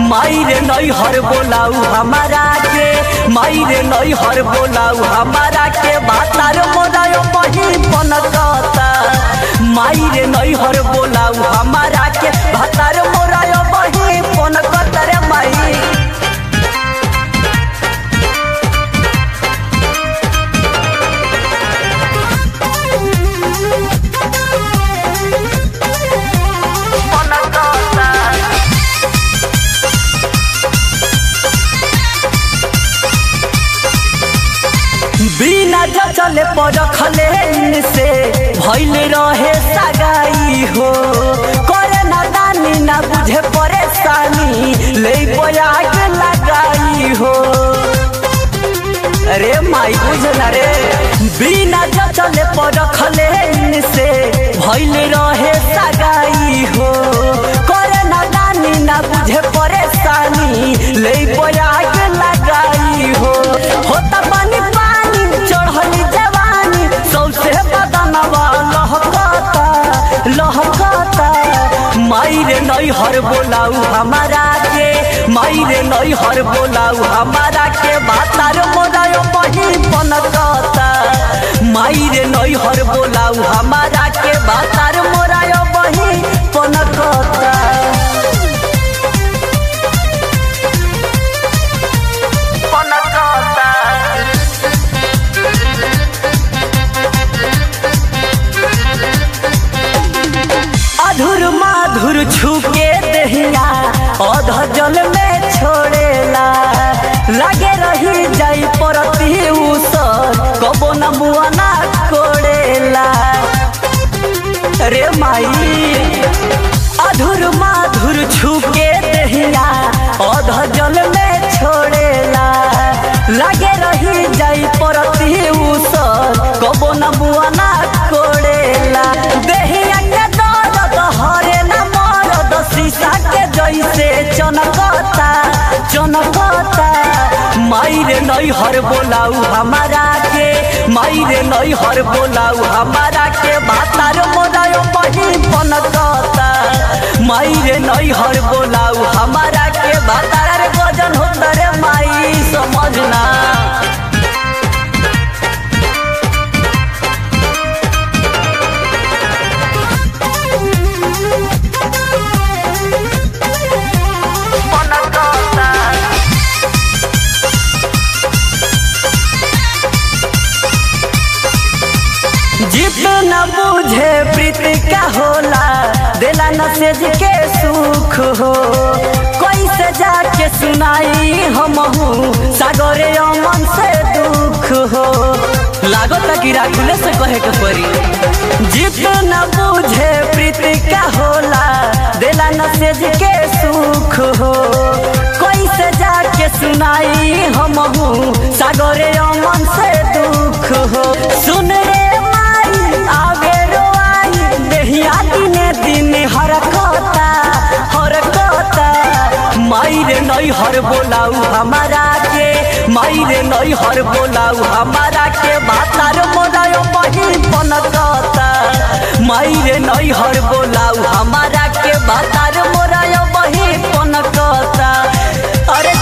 माई रे नई हर बोलाऊ हमारा के माई रे नई हर बोलाऊ हमारा के बातार मोदायो बही पनकता माई रे नई हर बोलाऊ हमारा के बातार मोरायो बही पनकता रे माई बिना चले पर खले से भैले रहे सगाई हो करे ना दानी ना बुझे परेशानी ले बया के लगाई हो अरे माई बुझला रे बिना चले पर खले से भैले रहे सगाई हो करे ना दानी ना बुझे परेशानी ले बया के लगाई हो होता पानी पानी चढ़ली जवानी सौसे बदनवा लहकता लहकता माई रे नई हर बोलाऊ हमारा के माई रे नई हर बोलाऊ हमारा के बातार मोदायो बही पनकता माई रे नई हर बोलाऊ हमारा के बातार मोरायो बही पनकता पनकता अधुर माधुर छुके दहिया अध जल में छोड़ेला लगे रही जाई परती उसर कबो न मुआना कोड़ेला रे माई अधुर माधुर छुके दहिया अध जल में छोड़ेला लगे रही जाई परती उसर कबो न मुआना कोड़ेला देहिया के दर्द हरे न मरद शीशा के जैसे चनकता चनकता माई रे नई हर बोलाऊ हमारा के माई रे नई हर बोलाऊ हमारा के बातार मोदायो बही पनकता माई रे नई हर बोलाऊ हमारा के बातार रे गजन होता रे माई समझना जितना बुझे प्रीति का होला दिला नसेज के सुख हो कैसे जाके सुनाई हम सागरे अमन से दुख हो लागत कि राखुले से कहे के परी जितना बुझे प्रीति का होला दिला नसेज के सुख हो कैसे जाके सुनाई हम सागरे अमन से दुख हो सुन रे माई आगे रोआई देहिया दिने दिने हरकता हरकता माई रे नई हर बोलाऊ हमारा के माई रे नई हर बोलाऊ हमारा के बातार मोदायो बही पनकता माई रे नई हर बोलाऊ हमारा के बातार मोरायो बही पनकता अरे